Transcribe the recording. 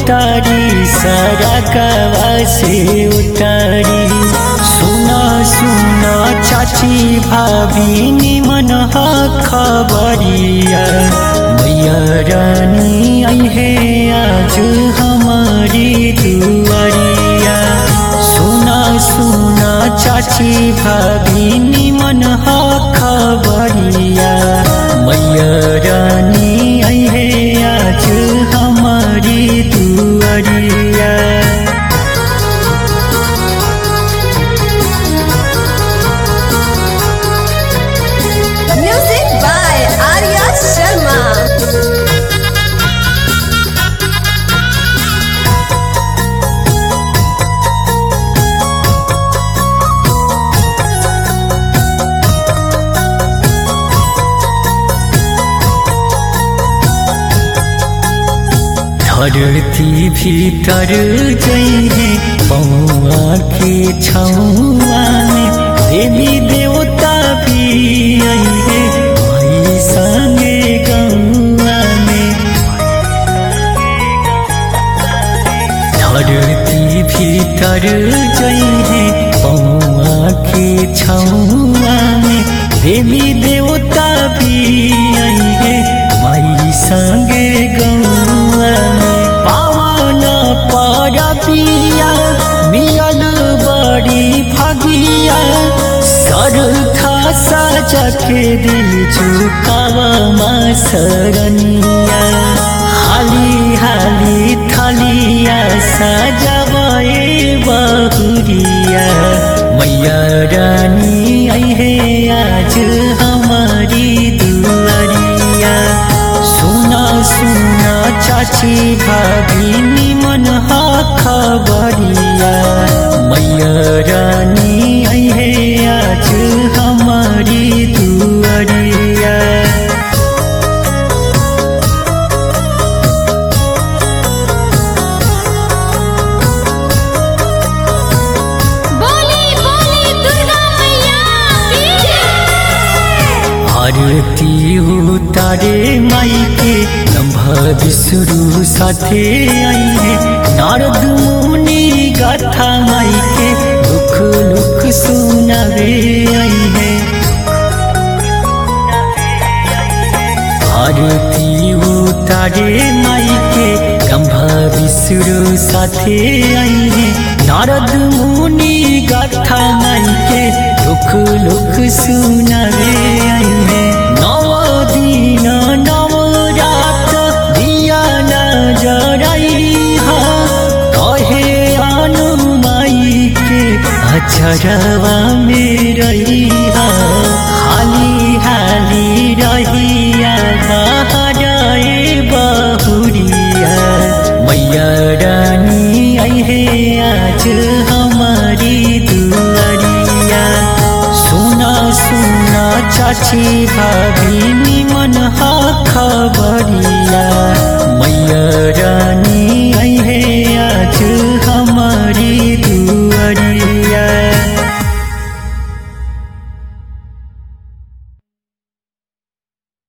उतारी सारा कवा से उतारी सुना सुना चाची भाभी निमन हा खबरिया मैया रानी आई है आज हमारी दुआरिया सुना सुना चाची भाभी निमन हा खबरिया मैया रानी आई है आज हमारी दुआरिया Music by Arya Sharma. धरती भीतर जइहे पौआ के छौआ में देवी देवता भी अइहे भाई संगे गौआ में धरती भीतर जइहे पौआ के छौआ में देवी देवता भी अइहे माई संगे गौआ में पावन परबिया मियल बड़ी भगिया सर खासा जखे दिल झुकावा माँ सरनिया हाली हाली थलिया सजवाए बहुरिया मैया रानी आई है आज हमारी दुआरिया सुना सुना चाची भाभी निमन हा खबरिया मैया रानी आई है आज हमारी दुआरिया बोली बोली दुर्गा मैया आरती उतारे माई के लम्हा विष्णु साथे आई है नारद मुनि गाथा माई के दुख लुख सुनावे आई है आरती उतारे माई के गंभा विष्णु साथे आई है नारद मुनि गाथा माई के दुख लुख सुनावे आई है नव दिन नव रात दिया न जराई हा कहे अनु माई के अचरवा में रही हा हाली हाली रहिया बहराए बहुरिया मैया रानी आई है आज हमारी दुआरिया सुना सुना चाची भाभी निमन हा खबरिया मैया रानी आई है आज